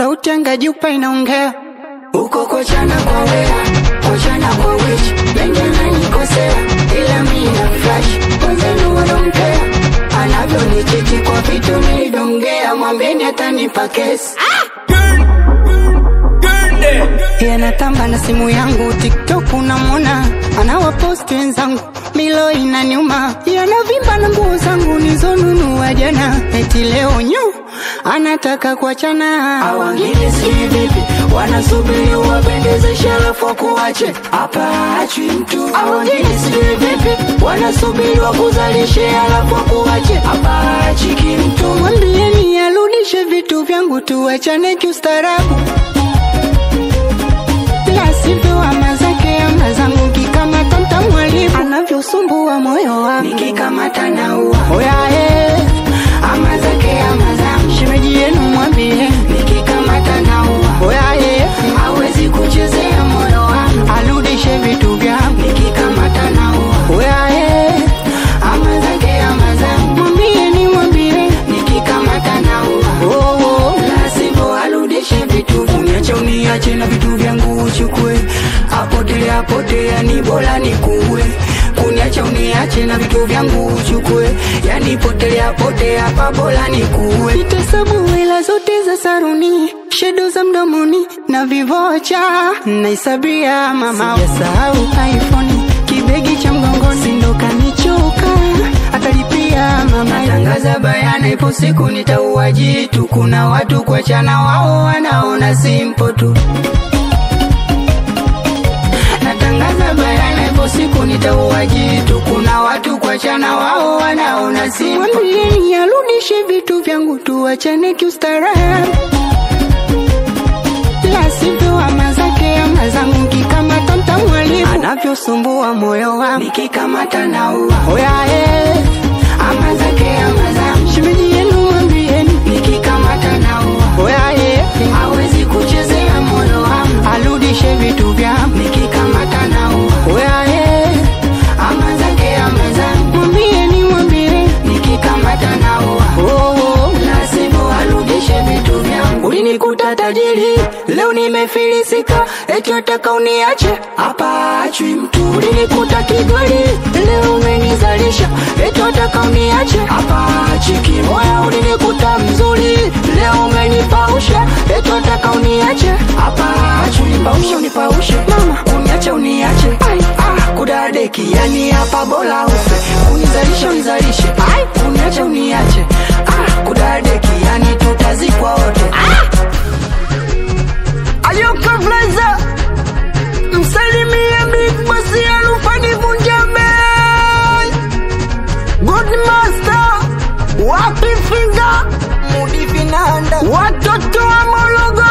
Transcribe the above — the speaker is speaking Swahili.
sauti anga jupa inaongea uko kochana kwa wea kochana kwa wish mengi ananikosea ila mi na flash wenzenu wanampea anavyonichiti kwa vitu nilidongea mwambeni atanipa kesi yanatamba na simu yangu tiktok unamwona anawaposti wenzangu milo inaniuma yanavimba na nguo zangu nizonunua jana eti leo nyu anataka kuachana awangine sijui vipi wanasubiri uwapendeze sharafu wakuache hapa achwi mtu awangine sijui vipi wanasubiri wakuzalishe halafu wakuache hapa achiki mtu mwambieni arudishe vitu vyangu tuachane kiustaarabu la sivyo ama zake ama zangu kikamata mtamwalibu anavyosumbua moyo wangu nikikamata na ua oyae ama zake ama zangu shemeji yenu mwambie nikikamata na ua oyae hawezi kuchezea moyo wangu arudishe vitu vyangu nikikamata na ua oyae ama zake ama zangu mwambieni mwambie nikikamata na ua oh, oh. la sivyo arudishe vitu uniache uniache na vitu vyangu uchukue apote apote yani bora nikuue kuniacha uniache na vitu vyangu uchukue yani potelea pote hapa bora nikuue nitasabu hela zote za saruni shedo za mdomoni na vivocha naisabia mama sijasahau iphone kibegi cha mgongoni ndo kanichoka atalipia mama tangaza bayana ipo siku nitaua jitu kuna watu kuachana wao wanaona simpo tu natangaza bayana ipo siku nitaua jitu kuna watu kuachana wao wanaona simpo mwambieni arudishe vitu vyangu tuachane kiustaarabu la sivyo ama zake ama zangu kikamata mtamwalibu anavyosumbua moyo wangu nikikamata na ua oyae ama zake ama zangu shemeji yenu mwambieni nikikamata na ua oyae hawezi kuchezea moyo wangu arudishe vitu vyangu nikikamata na ua oyae ama zake ama zangu mwambieni mwambie nikikamata na ua oh, oh. lazima arudishe vitu vyangu ulinikuta tajiri leo nimefilisika eti wataka uniache hapa achwi mtu ulinikuta kigoli leo umenizalisha eti wataka uniache hapa achiki moya ulinikuta mzuri leo umenipausha eti wataka uniache hapa achi unipaushe unipaushe mama uniache uniache ah, kudadeki yani hapa bora ufe unizalishe unizalishe Ai, uniache uniache ah, kudadeki yani tutazikwa wote Ayoka Blaza Msalimie Big Boss Alufani Vunjame Good Master Wapi Finger Mudi Finanda Watoto wa Mologo